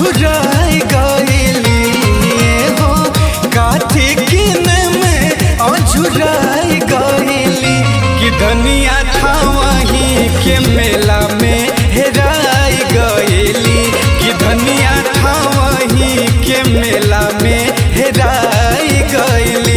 अझुराई गईली हो काथी किने में अझुराई गईली कि धनिया था वहीं के मेला में हेराई गईली कि धनिया था वहीं के मेला में हेराई गईली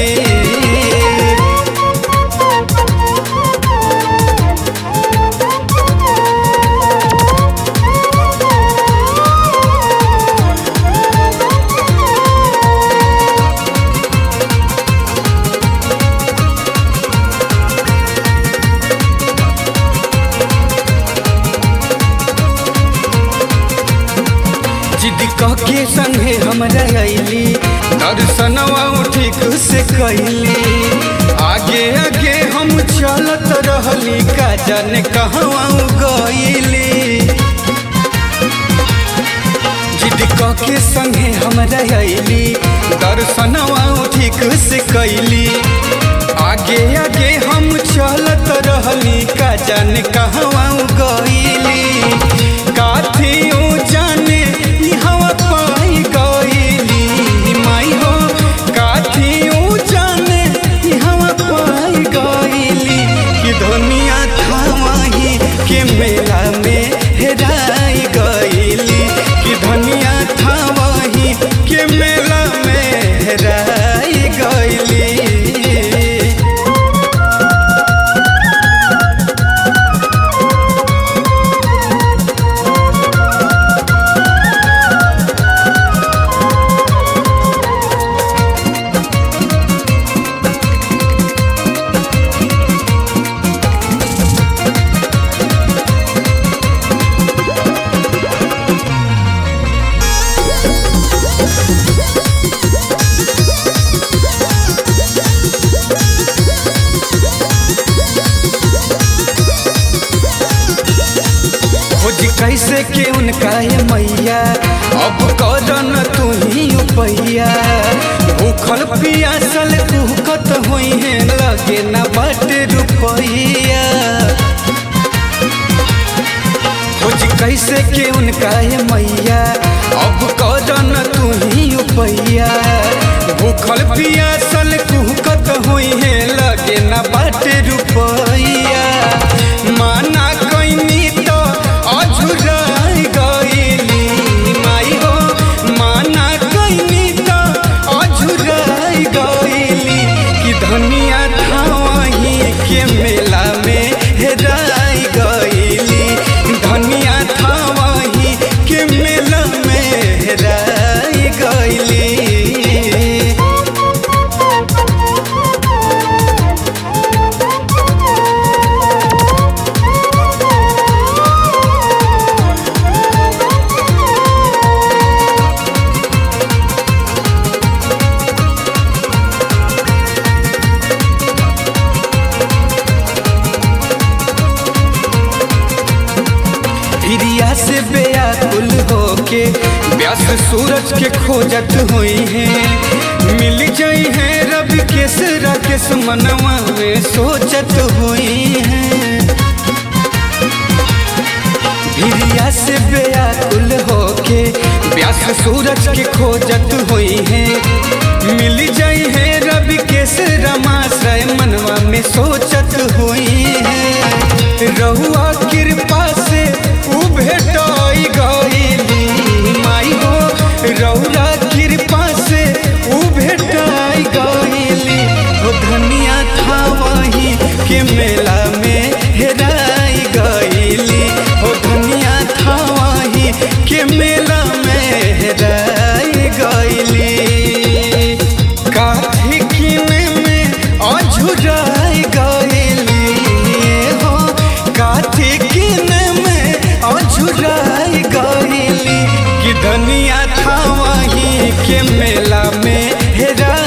जिद कह के संगे हमरा अइली दर्शनवा ठीक से कैली आगे आगे हम चलत रहली का जाने कहवा गईली जिद कह के संगे हमरा अइली दर्शनवा ठीक से कैली आगे आगे हम चलत रहली का जाने कहवा गईली काथियों जाने ई हवा पाई गईली माई हो काथियों जाने ई हवा पाई गईली कि दुनिया था वहीं के मेला में हेराई गईली कि धनिया था वहीं के मेला में हेराई गईली खोज कैसे के उनका ये मैया अब करन तू ही उपैया भूखल पियासल कुहकत हुई है लगे न बट रुपैया खोज कैसे के उनका ये मैया अब करन तू ही उपैया भूखल पियासल कुहकत हुई है लगे न बट रुपैया माना कैनी तो अझुराई गईली माई हो माना कैनी तो अझुराई गईली कि धनिया था वहीं के मेला में हेराई गईली धनिया था वहीं के मेला में हेराई गईली हिरिया से बेयाकुल होके व्यास सूरज के खोजत हुई है मिल जाई है रब के सरा के मनवा में सोचत हुई है हिरिया से बेयाकुल होके व्यास सूरज के खोजत हुई है मिल जाई है रब के रमाश्रय मनवा में सोचत हुई है रहुआ कृपा से उ भेटाई गईली माई हो रहुआ कृपा से उ भेटाई गईली हो धनिया था वहीं के मेला में हेराई गईली हो धनिया था वहीं के मेला में हेराई गईली काठी किने में अझुराई गईली हो काठी किने में अझुराई गईली कि धनिया था वहीं के मेला में हेरा